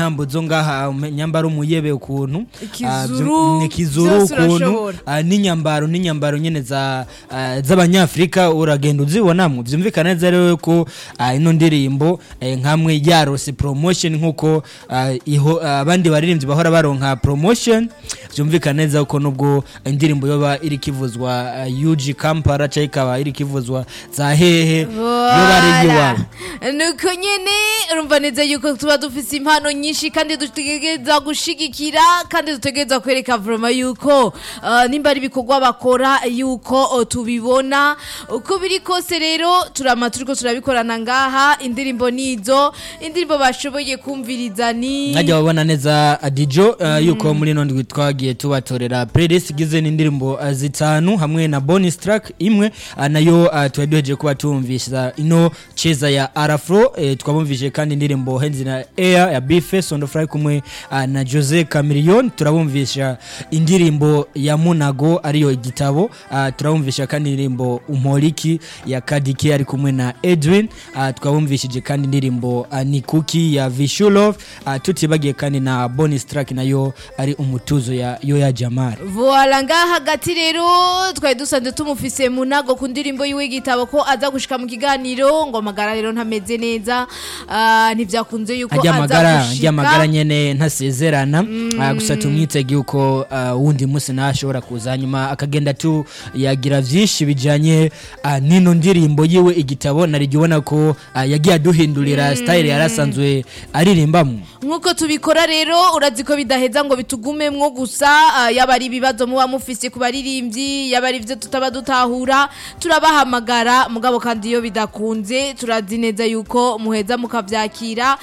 intambo zo ngaha um, nyambaro umuyebe ukuntu Ah, Ikizuru, byo- ikizuru byose ukuntu urashobora. ah, n'inyambaro n'inyambaro nyene za ah, z'abanyafrika uragenda uzibonamwo vyumvikana neza rero ko ah, ino ndirimbo eh, nkamwe yarose promotion nkuko ah, iho- ah, abandi baririmbyi bahora baronka promotion vyumvikana neza ko nubwo indirimbo yoba iri kivuzwa ah, UG Kampala cyangwa ikaba iri kivuzwa za hehe yoba ari iyiwabo nuko nyene urumva neza yuko tuba dufise impano nyinshi kandi dutegereza gushigikira kandi dutegereza kwereka vroma yuko uh, nimba ari ibikorwa bakora yuko uh, tubibona uko biri kose rero turama turiko turabikorana ngaha indirimbo nizo indirimbo bashoboye kumviriza ni mwajya babona neza adijo uh, yuko muri ino ndwi twagiye tubatorera playlist igizwe n'indirimbo uh, zitanu hamwe na bonus track imwe uh, nayo uh, twari duhejeje kuba tumvisha ino cheza ya arafro eh, twabumvise kandi indirimbo henzi na air ya bife sondofry kumwe uh, na jose camillion turabumvisha indirimbo ya munago ariyo igitabo uh, turabumvisha kandi indirimbo umporiki ya kadike ari kumwe na edwin uh, twabumvishije kandi indirimbo uh, ni kuki ya vishulov uh, tutibagiye kandi na bonus track nayo ari umutuzo ya yo ya jamari Voila ngaha hagati rero twari dusanzwe tumufise munago ku ndirimbo yiwe y'igitabo ko aza gushika mu kiganiro ngo amagara rero ntameze neza ah, ntivyakunze yuko ajya aza amagara ajya amagara gushika nyene ntasezerana uh, gusa tumwitege yuko uh, wundi munsi nawe ashobora kuza hanyuma akagenda tu yagira vyinshi bijanye uh, nino ndirimbo yiwe igitabo narigi ubona ko uh, yagiye aduhindurira style yarasanzwe aririmbamwo nk'uko tubikora rero urazi ko bidaheza ngo bitugumemwo gusa ah, yaba ari ibibazo muba mufise ku baririmbyi yaba ari ivyo tutaba dutahura turabahamagara mugabo kandi iyo bidakunze turazi neza yuko muheza mukavyakira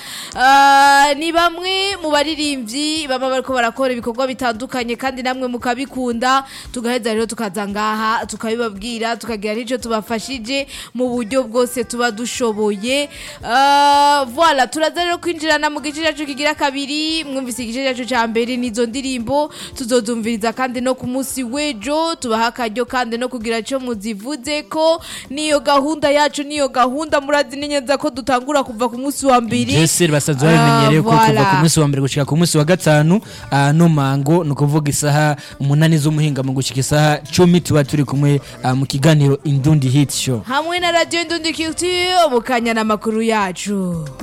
Ah, ni bamwe mu baririmbyi baba bariko barakora ibikorwa bitandukanye kandi namwe mukabikunda tugaheza rero tukaza ngaha tukabibabwira tukagira n'icyo tubafashije mu buryo bwose tuba dushoboye Ah, voilà turaza rero kwinjirana mu gice cyacu kigira kabiri mwumvise igice cyacu cya mbere n'izo ndirimbo tuzozumviriza kandi no ku munsi w'ejo tubaha akaryo kandi no kugira icyo muzivuze ko niyo gahunda yacu niyo gahunda murazi neza ko dutangura kuva ku munsi wa mbere Jesse basanzwe Ah, babimenyereye ko kuva voilà. ku munsi wa mbere gushika ku munsi wa gatanu uh, no mango ni ukuvuga isaha umunani z'umuhinga mu gushika isaha cumi tuba turi kumwe uh, mu kiganiro indundi hit show hamwe na radiyo ndundi culture mu kanya n'amakuru yacu